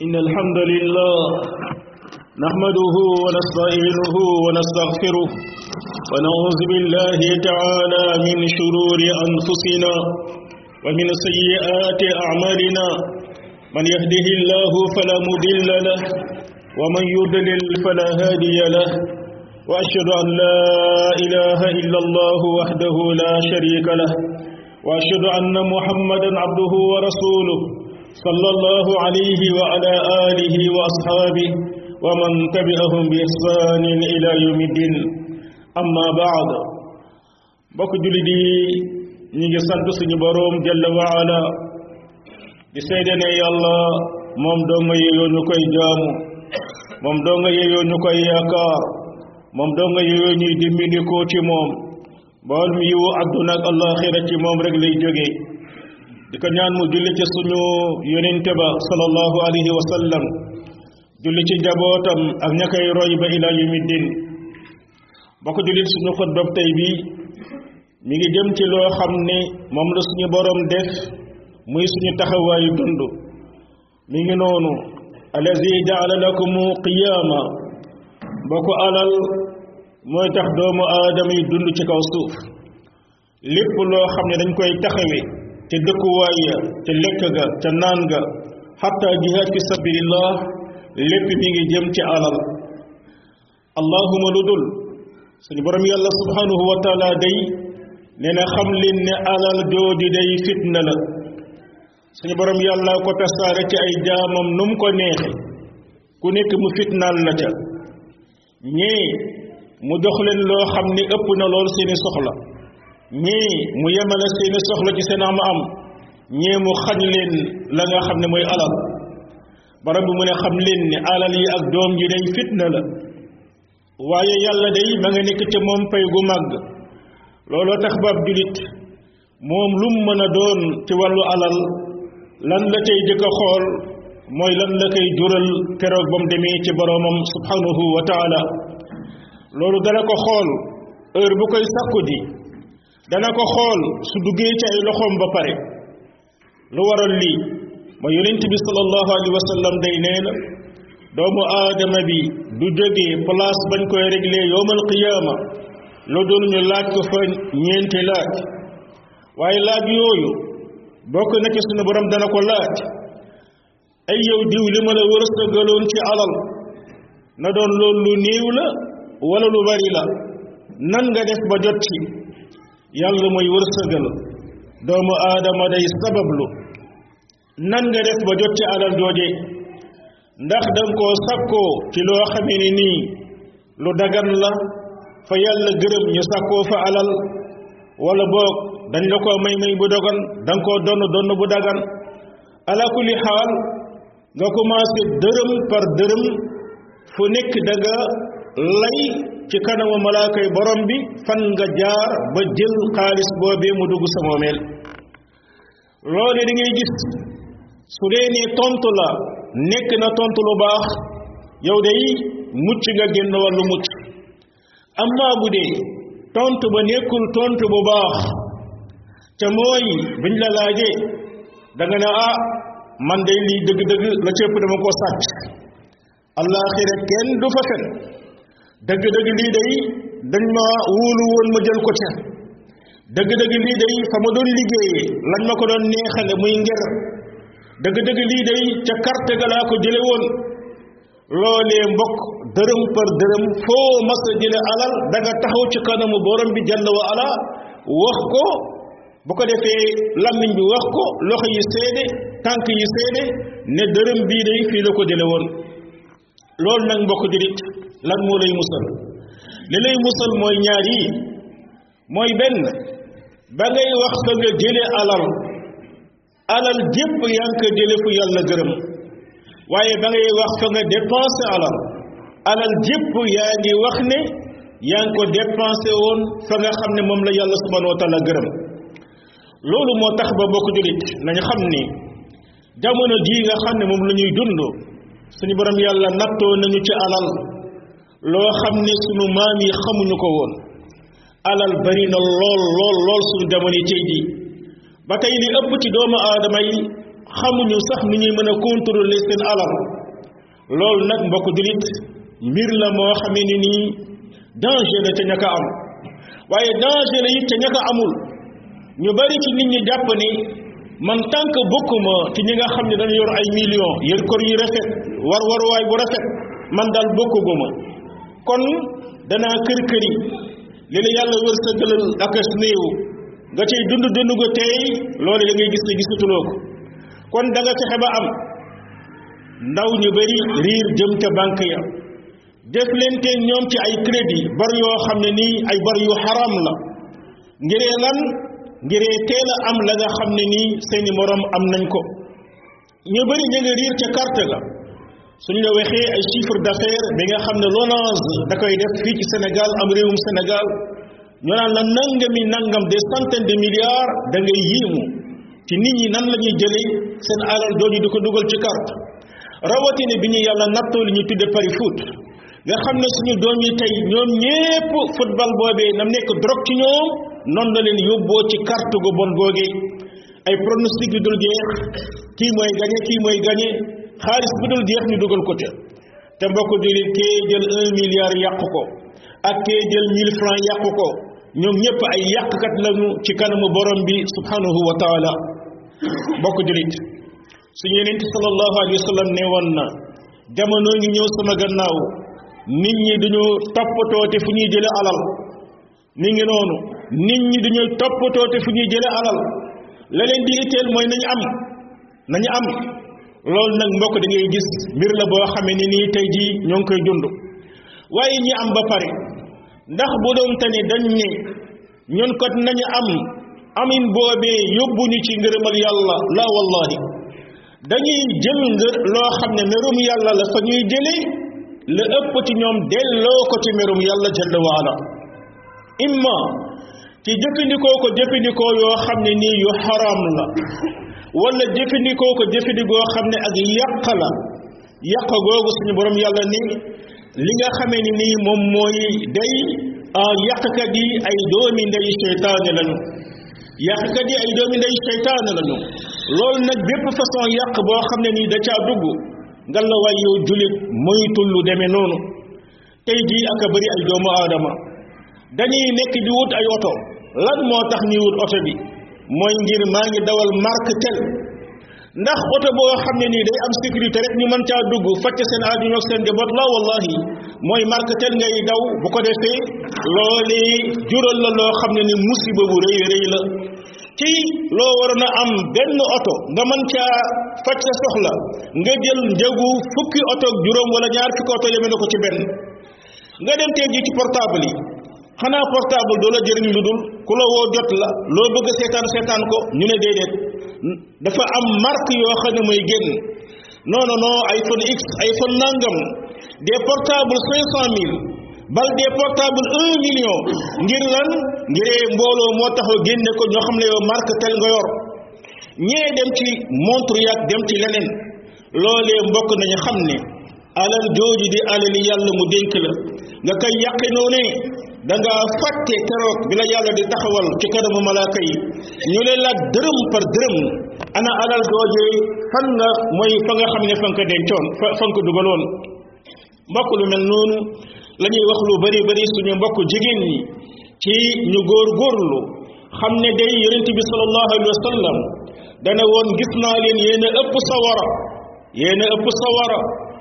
إن الحمد لله نحمده ونستعينه ونستغفره ونعوذ بالله تعالى من شرور أنفسنا ومن سيئات أعمالنا من يهده الله فلا مضل له ومن يضلل فلا هادي له وأشهد أن لا إله إلا الله وحده لا شريك له وأشهد أن محمدا عبده ورسوله صلى الله عليه وعلى آله وأصحابه ومن تبعهم بإحسان إلى يوم الدين أما بعد بك جلدي نيجي سانت سني بروم جل وعلا di seede ne yàlla moom doo nga yeyoo ñu koy jaamu moom doo nga yeyoo ñu koy yaakaar moom doo nga yeyoo ñuy dimbindikoo ci moom bool mi yiwu àdduna ak àllaaxira ci moom rek lay jógee di ko ñaan mu julli ci suñu yonente ba sallallahu alayhi wa sallam julli ci njabootam ak ña koy roy ba ila yawmi din bokk jullit suñu xutbab tey bi mi ngi jëm ci loo xam ne moom la suñu borom def muy suñu taxawaayu dund mi ngi noonu allazi jaala lakumu qiyaama boo ko alal mooy tax doomu aadama yi dund ci kaw suuf lépp loo xam ne dañ koy taxawe te dëkkuwaay ya te lekk ga te naan ga xatta jihaad fi sabilillah lépp mi ngi jëm ci alal allahuma lu dul suñu borom yàlla subhanahu wa taala day nee na xam leen ne alal jooju day fitna la suñu borom yàlla ko tasaare ci ay jaamam nu mu ko neexe ku nekk mu fitnaal la ca ñii mu jox leen loo xam ni ëpp na lool seeni soxla ñii mu yemale seeni soxla ci seen am am ñii mu xañ leen la nga xam ne mooy alal borom bi mu ne xam leen ne alal yi ak doom ji day fitna la waaye yàlla day ma nga nekk ca moom pay gu màgg looloo tax baab julit moom lu mu mën a doon ci wàllu alal lan la cay jëkk a xool mooy lan la koy jural keroog ba mu demee ci boroomam subhanahu wa taala loolu dana ko xool heure bu koy sàkku ji dana ko xool su duggee ci ay loxoom ba pare lu waral lii ma yonent bi sallallahu alayhi wa sallam day nee na doomu aadama bi du jógee place bañ koy réglé yowmal qiyaama lu doon ñu laaj ko fa ñeenti laaj waaye laaj yooyu bokk na ci sunu borom dana ko laaj ay yow diw li ma la wërsëgaloon ci alal na doon loolu lu néew la wala lu bari la nan nga def ba jot ci yàlla mooy wërsëgal doomu aadama day sabablu nan nga def ba jot ci alal jooje ndax danga koo sakkoo ci loo xamee ni nii lu dagan la fa yàlla gërëm ñu sakkoo fa alal wala boog dañ la koo may may bu dogan da nga koo donn donn bu dagan ala kulli xaal nga commencé dërëm par dërëm fu nekk da nga lay ci kanamu malaakay borom bi fan nga jaar ba jël xaalis boobee mu dugg sa moomeel loole da ngay gis su dee ne tontu la nekk na tontu lu baax yow day mucc nga génn wàllu mucc amma bu dee tontu ba nekkul tontu bu baax te mooy biñ la laajee da nga ne ah man day lii dëgg-dëgg la cëpp dama koo sàcc allaaxira kenn du fa fen dëgg-dëgg lii day dañ ma wóolu woon ma jël ko ca dëgg-dëgg lii day fa ma doon liggéeyee lañ ma ko doon neexale muy ngir dëgg-dëgg lii day ca carte ga laa ko jële woon loolee mbokk dërëm par dërëm foo mas a jële alal da nga taxaw ci kanamu borom bi jàll wa ala wax ko bu ko defee làmmiñ bi wax ko loxo yi seede tànk yi seede ne dërëm bii day fii la ko jële woon loolu nag mbokk jurit lan moo lay musal li lay musal mooy ñaar yi mooy benn ba ngay wax fa nga jële alal alal jépp yaa ngi ko jële fu yàlla gërëm waaye ba ngay wax fa nga dépensé alal alal jépp yaa ngi wax ne yaa ngi ko dépensé woon fa nga xam ne moom la yàlla subhanahu wa taala gërëm loolu moo tax ba bokk julit nañu xam ni jamono jii nga xam ne moom la ñuy dund suñu borom yàlla nattoo nañu ci alal loo xam ne sunu maam yi xamuñu ko woon alal bari na lool lool lool suñu jamono yi tey jii ba tey li ëpp ci doomu aadama yi xamuñu sax ni ñuy mën a contrôler seen alal loolu nag mbokk julit mbir la moo xamee ni nii danger la ca ñaka am waaye danger la it ca ñaka amul ñu bari ci nit ñi jàpp ni man tant que bokkuma ci ñi nga xam ne dañu yor ay millions yor kër yu rafet war waruwaay bu rafet man daal bokkuguma kon danaa kër kër yi li la yàlla wërsëgalal ak as néew nga cay dund dund ko tey loolu da ngay gis ne gisatuloo ko kon da nga fexe ba am ndaw ñu bari riir jëm ca banque ya def leen te ñoom ci ay crédit bar yoo xam ne nii ay bar yu xaram la ngiree lan ngiree teel a am la nga xam ne nii seeni morom am nañ ko ñu bari ñu nga riir ca carte ga suñ la waxee ay chiffre d'affaires bi nga xam ne LONASE da koy def fii ci Sénégal am réewum Sénégal ñu naan la nangami nangam des centaines de milliards da ngay yéemu ci nit ñi nan la ñuy jëlee seen alal jooju di ko dugal ci carte rawatina bi ñu yàlla nattoo li ñuy tudde pari foot nga xam ne suñu doom yi tey ñoom ñépp football boobee nam nekk drogue ci ñoom noonu la leen yóbboo ci carte gu bon googee ay pronostic yu dul jeex kii mooy gañe kii mooy gañe xaalis bu dul jeex ñu dugal ko te te mbokk jullit kee jël un milliard yàq ko ak kee jël mille francs yàq ko ñoom ñëpp ay yàqkat lañu ci kanamu borom bi subhanahu wa taala mbokk jullit suñu yenent sallallahu alayhi wa sallam ne woon na jamono ngi ñëw sama gannaaw nit ñi duñu toppatoo te fu ñuy jële alal mi ngi noonu nit ñi duñu toppatoo te fu ñuy jële alal la leen di itteel mooy nañu am nañu am loolu nag mbokk da ngay gis mbir la boo xamee ni nii tey jii ñoo ngi koy dund waaye ñi am ba pare ndax bu doon te ne dañ ne ñun kat nañu am amin boobee yóbbuñu ci ngërëmal yàlla la wallahi dañuy jël ngër loo xam ne merum yàlla la fa ñuy jële la ëpp ci ñoom delloo ko ci merum yàlla jalla waala imma ci jëfandikoo ko jëfandikoo yoo xam ne nii yu xaram la wala jëfandikoo ko jëfandikoo xam ne ak yàq la yàq googu suñu borom yàlla ni li nga xamee ni nii moom mooy day yàqkat yi ay doomi ndey seytaane lañu yàqkat yi ay doomi ndey seytaane lañu loolu nag bépp façon yàq boo xam ne nii da caa dugg nga la waay yow julit moytul lu demee noonu tey jii aka bëri ay doomu aadama dañuy nekk di wut ay oto lan moo tax ñuy wut oto bi mooy ngir maa ngi dawal marque tel ndax oto boo xam ne nii day am sécurité rek ñu mën caa dugg facc seen adduna ak seen njaboot la wallahi mooy marque tel ngay daw bu ko defee loole jural la loo xam ne ni musiba bu rëy rëy la ci loo waroon a am benn oto nga mën caa facc sa soxla nga jël njëgu fukki oto ak juróom wala ñaar fukki oto yeme na ko ci benn nga dem tey jii ci portable yi xanaa portable doo la jëriñ lu dul ku la woo jot la loo bëgg seetaan seetaan ko ñu ne déedéet dafa am marque yoo xam ne mooy génn non non non iPhone X iPhone nangam des portables cinq cent mille bal des portables un million ngir lan ngiree mbooloo moo taxaw génne ko ñoo xam ne yow marque tel nga yor ñee dem ci montre yaag dem ci leneen loolee mbokk nañu xam ne alal jooju di alali yàlla mu dénk la nga koy yàqe noonu da nga fàtte keroog bi la yàlla di taxawal ci kanamu malaaka yi ñu leen laaj dërëm par dërëm ana alal joojee fan nga mooy fa nga xam ne fa nga ko dencoon fa fa nga ko dugaloon mbokk lu mel noonu la ñuy wax lu bari bari suñu mbokk jigéen ñi ci ñu góor góorlu xam ne day yonent bi sallallahu alayhi wa sallam dana woon gis naa leen yéen a ëpp sawara yéen a ëpp sawara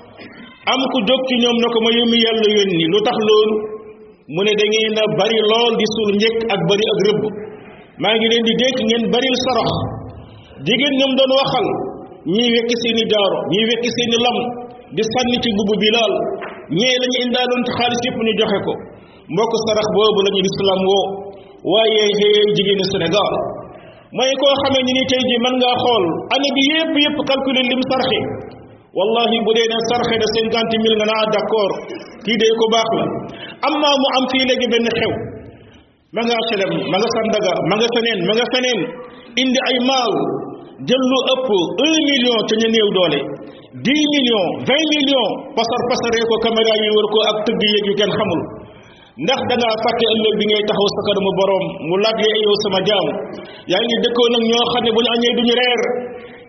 am ku jóg ci ñoom na ko ma yómmi yàlla yónni lu tax loolu mu ne da ngeen a bari lool di suul njëkk ak bari ak rëbb maa ngi leen di dékk ngeen baril sarax jigéen ñoom doon waxal ñii wekki seeni jaaro ñii wekki seeni lam di sànni ci mbubb bilaal ñee la ñu indaaloon ci xaalis yëpp ñu joxe ko mbokk sarax boobu la ñu lislaam woo waaye xëy jigéenu Sénégal mooy koo xamee ni ni tey ji mën ngaa xool année bi yëpp yëpp calculer lim sarxe wallahi bu dee ne sarxe na cinquante mille nga naa d'accord kii de ko baax la amma mu am fii léegi benn xew ma nga selem ma nga sandaga ma nga feneen ma nga feneen indi ay maal jël lu ëpp un million ca ñu néew doole dix millions vingt millions pasar pasaree ko caméra yi wër ko ak tëgg yéeg yu kenn xamul ndax da ngaa fàtte ëllëg bi ngay taxaw sa kanamu borom mu laaj la yow sama jaam yaa ngi dëkkoo nag ñoo xam ne bu ñu añee duñu reer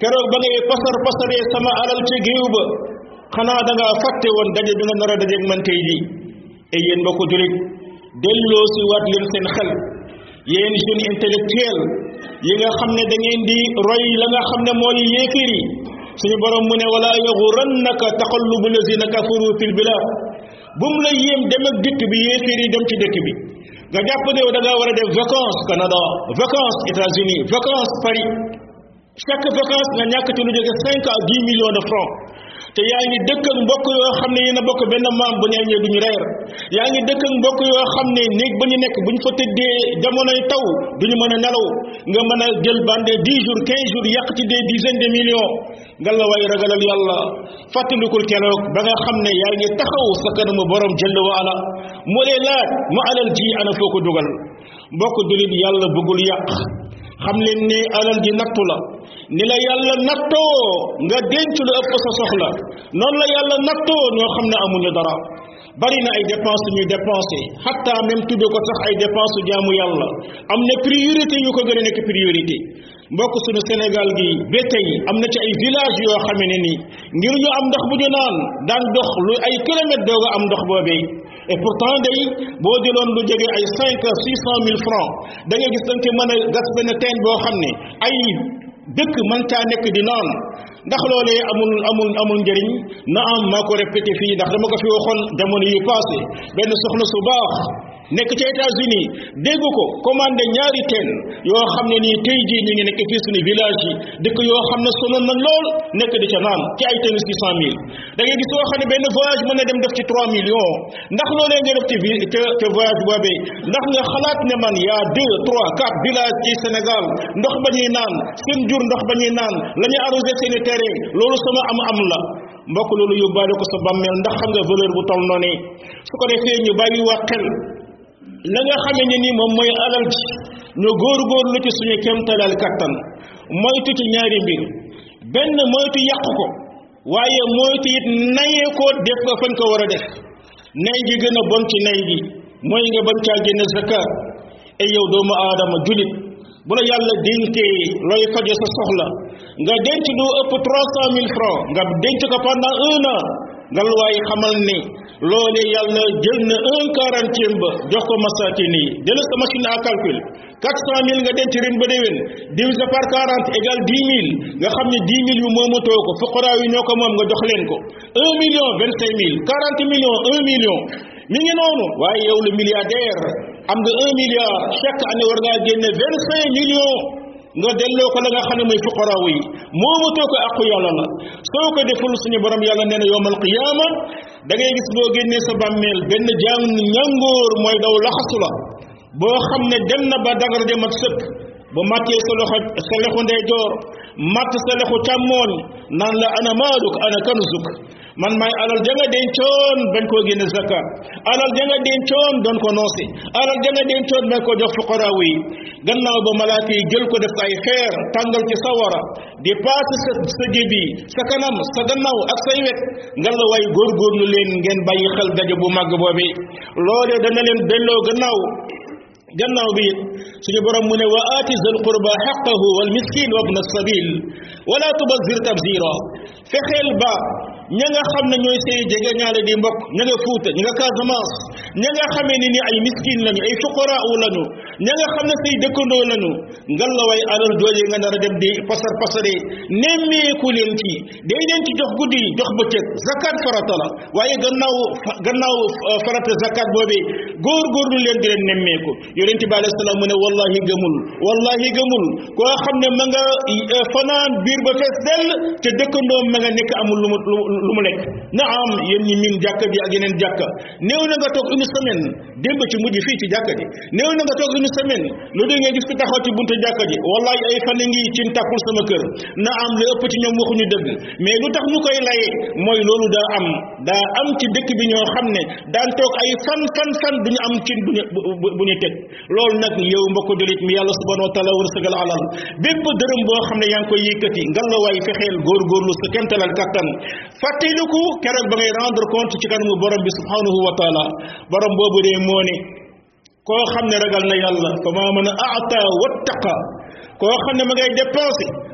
keroog ba ngay pasar pasaree sama alal ci géew ba xanaa da ngaa fàtte woon daje bi nga nar a dajeeg man tey jii et yéen mbokk julit delloo si waat leen seen xel yéen jeune intellectuel yi nga xam ne da ngeen di roy la nga xam ne mooy yéeféer yi suñu borom mu ne wala yaxurannaka taqallubu lazina kafaru fil bilad bu mu la yéem dem ak dëkk bi yéeféer yi dem ci dëkk bi nga jàpp ne da ngaa war a def vacances Canada vacances États-Unis vacances Paris chaque vacance nga ñàkk ci lu jóge cinq à dix millions de francs te yaa ngi dëkk ak mbokk yoo xam ne yéen a bokk benn maam bu ñu añee duñu reer yaa ngi dëkk ak mbokk yoo xam ne néeg ba ñu nekk bu ñu fa tëddee jamonoy taw duñu mën a nelaw nga mën a jël bande dix jours quinze jours yàq ci des dizaines de millions nga la way ragalal yàlla fàttalikul keroog ba nga xam ne yaa ngi taxaw sa kanamu borom jëll wa ala mu lay laaj mu alal ji ana foo ko dugal mbokk julit yàlla bëggul yàq xam leen ne alal ji nattu la ni la yàlla nattoo nga denc lu ëpp sa soxla noonu la yàlla nattoo ñoo xam ne amuñu dara bari na ay dépense ñuy dépensé hatta même tudde ko sax ay dépense jaamu yàlla am na priorité yu ko gën a nekk priorité mbokk suñu Sénégal gi ba tey am na ci ay village yoo xamee ne ni ngir ñu am ndox bu ñu naan daan dox lu ay kilomètres dooga am ndox boobee et pourtant day boo jëloon lu jege ay cinq six cent mille francs da nga gis dañ ci mën a gas benn teen boo xam ne ay dëkk mën caa nekk di naan ndax loolee amul amul amul njëriñ na am maa ko répété fii ndax dama ko fi waxoon jamono yu passé benn soxna su baax nekk ci États-Unis dégg ko commandé ñaari teen yoo xam ne nii tey jii ñu ngi nekk fii suñu village yi dëkk yoo xam ne sonal na lool nekk di ca naan ci ay teen six cent mille da ngay gis yoo xam ne benn voyage mën na dem def ci trois millions ndax loolee nga def ci vi te te voyage boobee ndax nga xalaat ne man y a deux trois quatre villages ci Sénégal ndox ba ñuy naan seen jur ndox ba ñuy naan la ñuy arrosé seeni terrain loolu sama am am la mbokk loolu yóbbaale ko sa bàmmeel ndax xam nga valeur bu toll noonu su ko defee ñu bàyyi wax xel la nga xamee ne ni moom mooy alal ji ñu góor-góorlu ci suñu kemtalal kattan moytu ci ñaari mbir benn moytu yàq ko waaye moytu it nayee ko def ko fañ ko war a def nay gi gën a bon ci nay gi mooy nga bañ caa génne zakat ay yow doomu aadama julit bu la yàlla dénkee looy faje sa soxla nga denc lu ëpp trois cent mille francs nga denc ko pendant un an ngal waaye xamal ni loolee yàlla jël na un quarantième ba jox ko masakin yi jëlal sa machine à calcul quatre cent mille nga denc ren ba déwén divisé par quarante égal dix mille nga xam ne dix mille yu moomatoo ko fuqaraa yi ñoo ko moom nga jox leen ko un million vingt cinq mille quarante millions un million mi ngi noonu waaye yow le milliardaire am nga un milliard chaque année war ngaa génne vingt cinq millions nga delloo ko la nga xam ne mooy fuqaraaw yi moomatoo ko àqu yàlla la soo ko deful suñu borom yàlla nee na yowmal qiyaama da ngay gis boo génnee sa bàmmeel benn jàng ñàngoor mooy daw laxasu la boo xam ne dem na ba dangar de mat sëkk bu màttee sa loxo sa lexu ndeyjoor matt sa lexu càmmooñ naan la ana maaluk ana kanzuk man maay alal ja nga dencoon bañ koo génne zakat alal ja nga dencoon doon ko noosi alal ja nga dencoon bañ ko jox fuqaraaw yi gannaaw ba malaaka yi jël ko def ay xeer tàngal ci sawara di paase sa sa jébi sa kanam sa gannaaw ak say wet ngal la waay góorgóorlu leen ngeen bàyyi xel daje bu màgg boobi loolee dana leen delloo gannaaw gannaaw bi it suñu borom mu ne wa aati zal qurba xaqahu wal miskin wa ibna sabil wala tubazir tabzira fexeel ba ña nga xam ne ñooy say jege ñaale di mbokk ña nga fuuta ña nga Casamance ña nga xamee ni ni ay miskin lañu ay fuqaraa lañu ña nga xam ne say dëkkandoo lañu ngal la way alal jooje nga nar a dem di pasar pasare nemmeeku leen ci day leen ci jox guddi jox bëccëg zakat farata la waaye gannaaw gannaaw farata zakat boobee góor-góorlu leen di leen nemmeeku yonente bi alayhi salaam mu ne wallahi gëmul wallahi gëmul koo xam ne ma nga fanaan biir ba fees dell te dëkkandoo ma nga nekk amul lu mu lu mu lekk na am yéen ñi miin jàkka ji ak yeneen jàkka néew na nga toog une semaine démb ci mujj fii ci jàkka ji néew na nga toog une semaine lu dee nga gis ku taxaw ci buntu jàkka ji wallahi ay fan ngi ci tàkkul sama kër na am lu ëpp ci ñoom waxuñu dëgg mais lu tax ñu koy laye mooy loolu daa am daa am ci dëkk bi ñoo xam ne daan toog ay fan fan fan duñu am cin buñu bu ñu teg loolu nag yow mbokk julit mi yàlla subhanahu wa taala wërsëgal alal bépp dërëm boo xam ne yaa ngi koy yëkkati ngal la waay fexeel góorgóorlu sa kemtalal kattan fàttaliku keroog ba ngay rendre compte ci kanamu borom bi subhanahu wa taala borom boobu dee moo ne koo xam ne ragal na yàlla fa maa mën a aata wattaqa koo xam ne ma ngay dépensé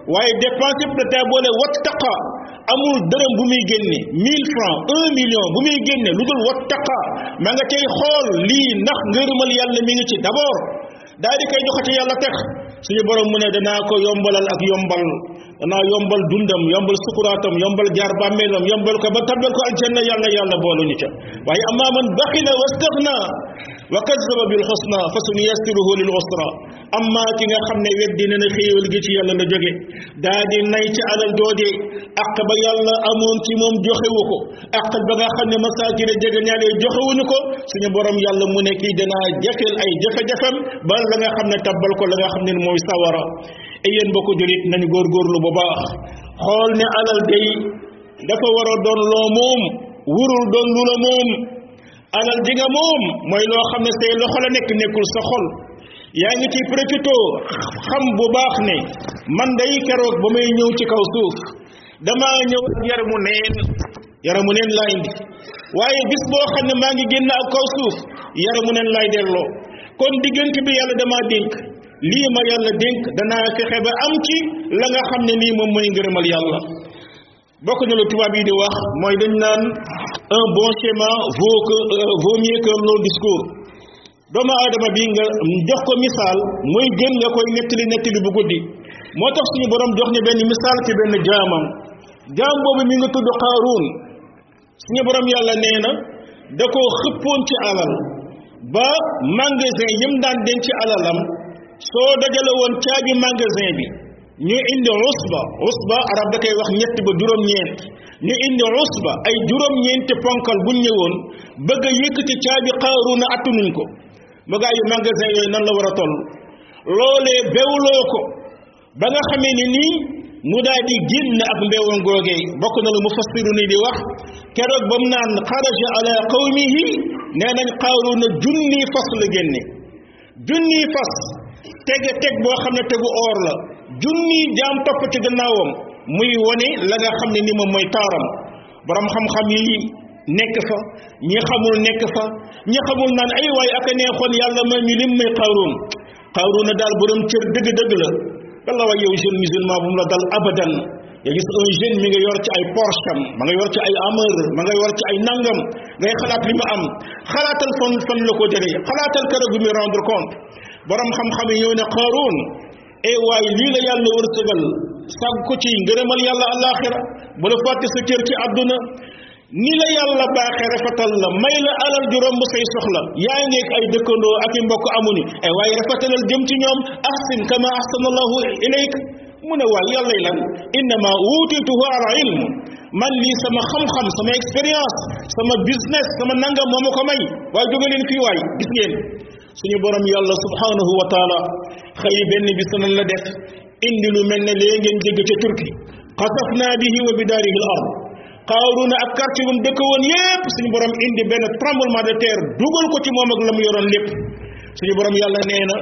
waaye dépense yëpp da taa boole wattaqa amul dërëm bu muy génne mille francs un million bu muy génne lu dul wattaqa ma nga cay xool lii ndax ngërëmal yàlla mi ngi ci d'abord daal di koy joxe ci yàlla tex suñu borom mu ne danaa ko yombalal ak yombal danaa yombal dundam yombal sukuraatam yombal jaar bàmmeelam yombal ko ba tabbal ko aljanna yàlla yàlla boolu ñu ca waaye amma man baxila wastaxna wa kazzaba bil xusna fa sunuyassiruhu lil usra amma ki nga xam ne weddi na ne xéewal gi ci yàlla la jóge daa di nay ci alal jooje ak ba yàlla amoon ci moom joxewu ko ak ba nga xam ne masaakire jege ñaale joxewuñu ko suñu borom yàlla mu ne kii danaa jafeel ay jafe-jafem ba la nga xam ne tabbal ko la nga xam ne mooy sawara e yéen bokk julit nañu góorgóorlu bu baax xool ne alal day dafa war a doon loo moom wurul doon lu la moom alal ji nga moom mooy loo xam ne say loxo la nekk nekkul sa xol yaa ngi ci profito xam bu baax ne man day keroog ba may ñëw ci kaw suuf damaa ñëw ak yaramu neen yaramu neen laa indi waaye bis boo xam ne maa ngi génn ak kaw suuf yaramu neen laay delloo kon diggante bi yàlla damaa dénk lii ma yàlla dénk danaa fexe ba am ci la nga xam ne nii moom mooy ngërëmal yàlla bokk na lu tubaab yi di wax mooy dañ naan un bon schéma vaut que vaut mieux qu'un long discours doomu aadama bi nga jox ko misaal muy gën nga koy nettali nettali bu guddi moo tax suñu borom jox ñu benn misaal ci benn jaamam jaam boobu mi nga tudd Qaaruun suñu borom yàlla nee na da ko xëppoon ci alal ba magasin yëm daan denc ci alalam soo dajale woon caabi magasin bi ñu indi usba usba arab da koy wax ñett ba juróom-ñeent ñu indi usba ay juróom-ñeenti ponkal buñ ñëwoon bëgg a yëkkati caabi Qaaruun attanuñ ko ba gaa yu magasin yooyu nan la war a toll loolee bewloo ko ba nga xamee ni nii mu daal di génn ak mbewam googee bokk na lu mufassiru ni di wax keroog ba mu naan xaraja ala qawmihi nee nañ Qaaruuna junni fas la génne junni fas tege teg boo xam ne tegu or la junni jaam topp ci gannaawam muy wone la nga xam ne ni moom mooy taaram borom xam-xam yi nekk fa ñi xamul nekk fa ñi xamul naan ay waay ak a neexoon yàlla may ñu lim may Qaaruun Qaaruuna daal borom cër dëgg-dëgg la walla waay yow jeune musulman bu mu la dal abadan nga gis un jeune mi nga yor ci ay Porsche am ma nga yor ci ay Hummer ma nga yor ci ay nangam ngay xalaat li mu am xalaatal fan fan la ko jëlee xalaatal kër gu muy rendre compte borom xam-xam yi ñëw ne Qaaruun e waay lii la yàlla wërsëgal sàgg ko ci ngërëmal yàlla àllaaxira bu la fàtte sa cër ci àdduna ni la yàlla baaxee rafetal la may la alal ju romb say soxla yaa ngi ay dëkkandoo ak i mbokk amuñu ay waaye rafetalal jëm ci ñoom ahsin kama ahsanallahu ilayk mu ne waay yàlla lan innama uutituhu ala ilm man lii sama xam-xam sama expérience sama business sama nangam moo ma ko may waaye jóge leen fii waay gis ngeen suñu borom yàlla subhanahu wa taala xëy benn bis nan la def indi lu mel ne lee ngeen dégg ca turki xasafna bihi wa bidaarihi al ard Qaaruuna ak quartier bu mu dëkk woon yépp suñu borom indi benn tremblement de terre dugal ko ci moom ak la mu yoroon lépp suñu borom yàlla nee na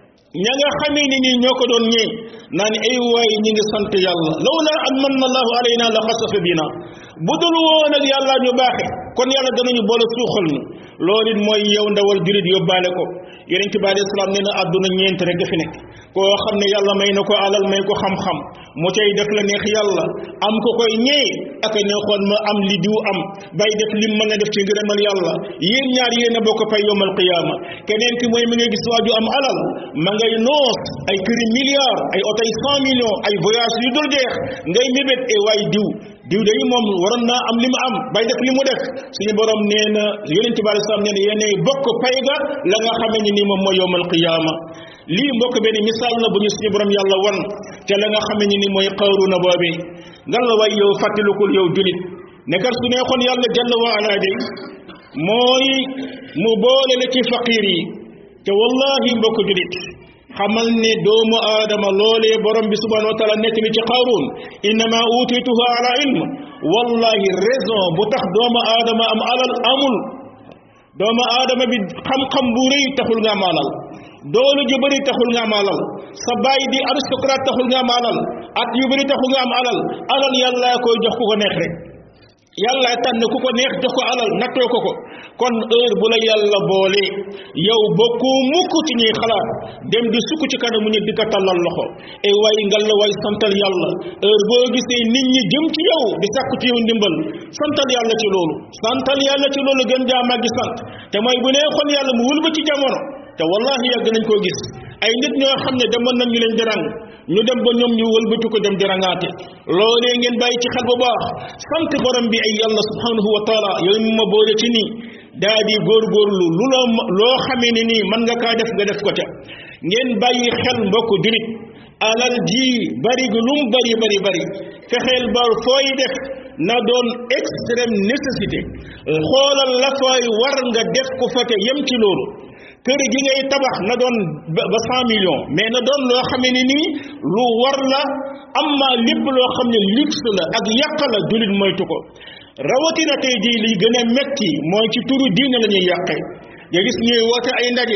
ña nga xamee ni nii ñoo ko doon ñee naan ay waay ñi ngi sant yàlla lawla an manna allahu alayna la xasafa bina bu dul woon ak yàlla ñu baaxe kon yàlla danañu boole suuxal ñu loolu it mooy yow ndawal jurit yóbbaale ko yonent bi alayhi salaam nee na àdduna ñeent rek fi nekk koo xam ne yàlla may na ko alal may ko xam-xam mu cay def la neex yàlla am ko koy ñee ak a neexoon ma am li diw am bay def lim mën a def ci ngërëmal yàlla yéen ñaar yéen a bokk pay yowmal qiyaama keneen ki mooy mi ngay gis waaju am alal ma ngay noos ay këri milliards ay oto yi cent millions ay voyage yu dul jeex ngay mébét e waay diw diw day moom waroon naa am li mu am bay def li mu def suñu borom nee na yonent bi alei salaam nee na yéenay bokk pay ga la nga xamee ni nii moom mooy yowmal qiyaama lii mbokk benn misaal la bu ñu suñu borom yàlla wan te la nga xamee ni ni mooy Qaaruuna boobi ngan la way yow fàttalikul yow julit nekkar su neexoon yàlla jalla wa ala day mooy mu boole la ci faqiir yi te wallahi mbokk julit xamal ne doomu aadama loolee borom bi subhanahu wa taala nekk ni ci Qaaruun innama utituha ala ilm wallahi raison bu tax doomu aadama am alal amul doomu aadama bi xam-xam bu rëy taxul nga am alal doolu ju bëri taxul nga am alal sa baay di aristocrate taxul nga am alal at yu bëri taxul nga am alal alal yàlla koy jox ku ko neex rek yàlla tànn ku ko neex jox ko alal nattoo ko ko kon heure bu la yàlla boole yow bokkoo mukk ci ñuy xalaat dem di sukk ci kanamu nit di ko tàllal loxo e way ngal la way santal yàlla heure boo gisee nit ñi jëm ci yow di sàkku ci yow ndimbal santal yàlla ci loolu santal yàlla ci loolu gën jaa màggi sant te mooy bu nee xon yàlla mu wëlba ci jamono te wallahi yàgg nañ koo gis ay nit ñoo xam ne demoon nañ ñu leen di rang ñu dem ba ñoom ñu wëlbatu ko dem di rangaate loolee ngeen bàyyi ci xel bu baax sant borom bi ay yàlla subhanahu wa taala yow mi ma boole ci nii daa di góorgóorlu lu loo loo xamee ne nii mën nga kaa def nga def ko ca ngeen bàyyi xel mbokk jurit alal ji bari gu lum bari bari bari fexeel ba fooy def na doon extrême nécessité xoolal la fooy war nga def ko fa te yem ci loolu kër gi ngay tabax na doon ba cent millions mais na doon loo xamee ne nii lu war la amma lépp loo xam ne luxe la ak yàq la jullit moytu ko rawatina tey jii li gën a metti mooy ci turu diine la ñuy yàqe nga gis ñuy woote ay ndaje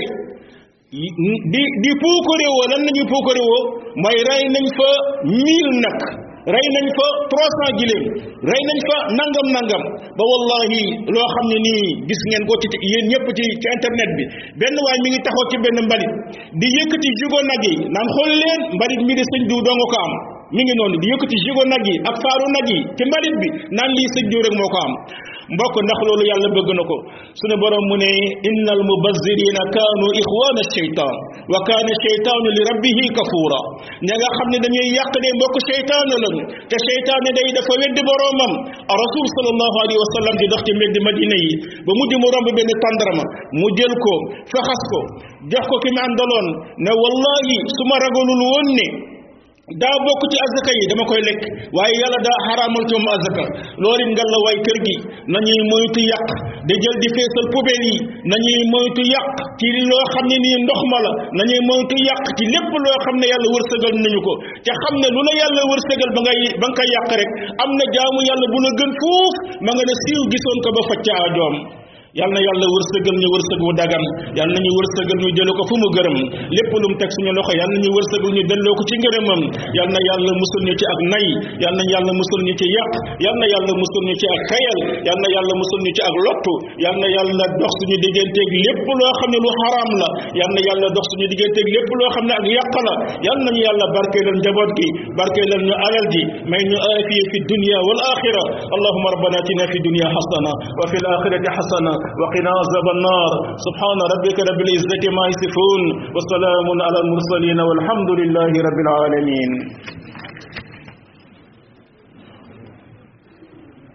di di puukarewoo lan la ñuy puukarewoo mooy rey nañ fa mille nag rey nañ fa trois cent giléem rey nañ fa nangam nangam ba wallahi loo xam ne nii gis ngeen ko ci yéen ñëpp ci ci internet bi benn waay mi ngi taxaw ci benn mbalit di yëkkati jugo nag yi naan xool leen mbalit mi di sëñ diw doo nga ko am mi ngi noonu di yëkkati jugo nag yi ak faaru nag yi ci mbalit bi naan lii sëñ diw rek moo ko am mbokk ndax loolu yàlla bëgg na ko sunu borom mu ne innal mubazzirina kaanu ixwaana sheytaan wa kaana sheytaanu li rabbihi kafuura ña nga xam ne dañuy yàq de mbokk sheytaan lañu te sheytaan day dafa weddi boroomam rasul sallallahu alayhi wa sallam di dox ci mbedd madina yi ba mujj mu romb benn tàndarama mu jël ko faxas ko jox ko ki mu àndaloon ne wallahi su ma ragalul woon ne daa bokk ci azaka yi dama koy lekk waaye yàlla daa xaraamal ci moom azaka loolu it ngal la waay kër gi nañuy moytu yàq di jël di feesal poubelle yi nañuy moytu yàq ci loo xam ne nii ndox ma la nañuy moytu yàq ci lépp loo xam ne yàlla wërsëgal nañu ko te xam ne lu la yàlla wërsëgal ba ngay ba nga koy yàq rek am na jaamu yàlla bu la gën fuuf ma nga ne siiw gisoon ko ba facca ajoom yal na yàlla wërsëgal ñu wërsëg wu dagan yal na ñu wërsëgal ñu jële ko fu mu gërëm lépp lu mu teg suñu loxo yal na ñu wërsëgal ñu delloo ko ci ngërëmam yal na yàlla musul ñu ci ak nay yal na yàlla musul ñu ci yàq yal na yàlla musul ñu ci ak xayal yal na yàlla musul ñu ci ak lottu yal na yàlla dox suñu digganteeg lépp loo xam ne lu xaraam la yal na yàlla dox suñu digganteeg lépp loo xam ne ak yàq la yal nañu yàlla barkeelal njaboot gi barkeelal ñu alal ji may ñu aafiya fi dunya wal axira allahuma rabbana atina fi dunya xasana wa fi l axirati xasana وقنا عذاب النار سبحان ربك رب العزة ما يصفون وسلام على المرسلين والحمد لله رب العالمين